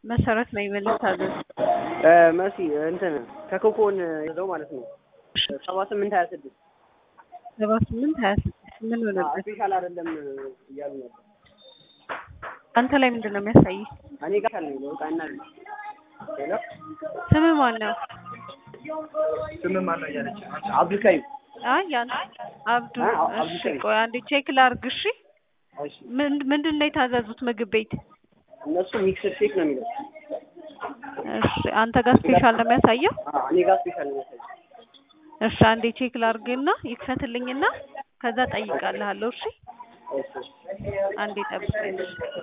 መሰረት ነው ይመልስ ታዘዝ መሲ እንትን ከኮኮን ይዘው ማለት ነው ሰባ ስምንት ሀያ ስድስት ሰባ ስምንት ሀያ ስድስት ምን ሆነበት? ስፔሻል አይደለም እያሉ ነበር። አንተ ላይ ምንድን ነው የሚያሳይ? እኔ ጋር አለኝ በቃና ሄሎ ስም ማን ነው? ስም ማን ነው እያለች አብዱልካሪም አይ ያን አብዱ አ- እሺ አብዱልካሪም። ቆይ አንዴ ቼክ ላርግ እሺ እሺ ምን- ምንድን ነው የታዘዙት ምግብ ቤት እነሱ ሚክስድ ሼክ ነው የሚለው እሺ አንተ ጋር ስፔሻል ነው የሚያሳየው አ- እኔ ጋር ስፔሻል ነው የሚያሳየው እሺ አንዴ ቼክ ላርግና ይክፈትልኝና ከዛ ጠይቃለሁ እሺ እሺ አንዴ ጠብቀኝ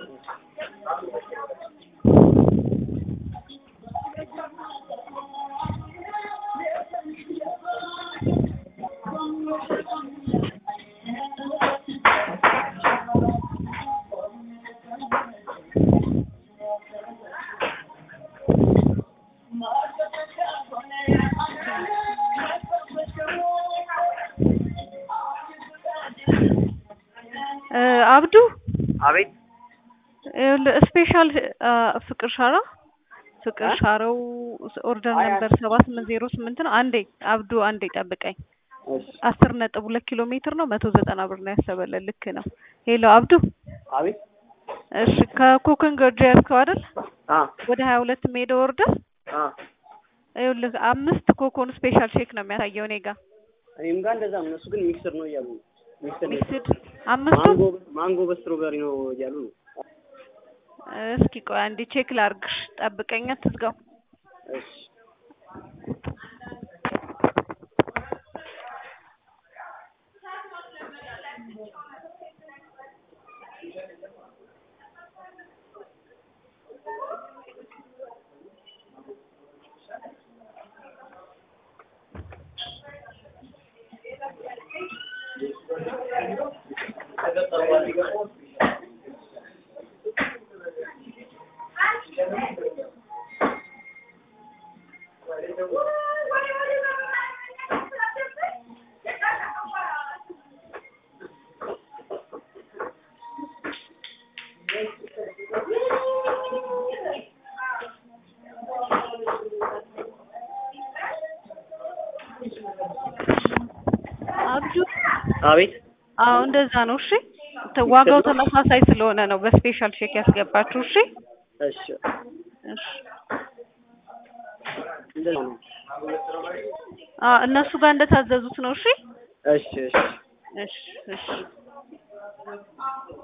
እ አብዱ አቤት ይኸውልህ ስፔሻል አ፣ ፍቅር ሻራ ፍቅር አ? ሻራው ኦርደር አይ፣ ነበር ሰባ ስምንት ዜሮ ስምንት ነው። አንዴ አብዱ አንዴ ጠብቀኝ። እሺ አስር ነጥብ ሁለት ኪሎ ሜትር ነው መቶ ዘጠና ብር ነው ያሰበለን። ልክ ነው። ሄሎ አብዱ አቤት እሺ ከኮከን ገርጂ ያዝከው አይደል? አ ወደ ሀያ ሁለት ሜዳ ወርደህ አ ይኸውልህ አምስት ኮኮን ስፔሻል ሼክ ነው የሚያሳየው እኔ ጋር እኔም ጋር እንደዛ ነው። እነሱ ግን ሚክስድ ነው እያሉ ነው። ሚክስድ ነው። ሚክስድ አምስቱ ማንጎ ማንጎ በስትሮበሪ ነው እያሉ ነው። እስኪ ቆይ አንዴ ቼክ ላርግሽ፣ ጠብቀኝ፣ አትዝጋው። እሺ አብዱ አቤት አዎ እንደዛ ነው። እሺ ተ- ዋጋው ተመሳሳይ ስለሆነ ነው በስፔሻል ሼክ ያስገባችሁ። እሺ እሺ እሺ እንደዛ ነው። አ እነሱ ጋር እንደታዘዙት ነው። እሺ እሺ እሺ እሺ እሺ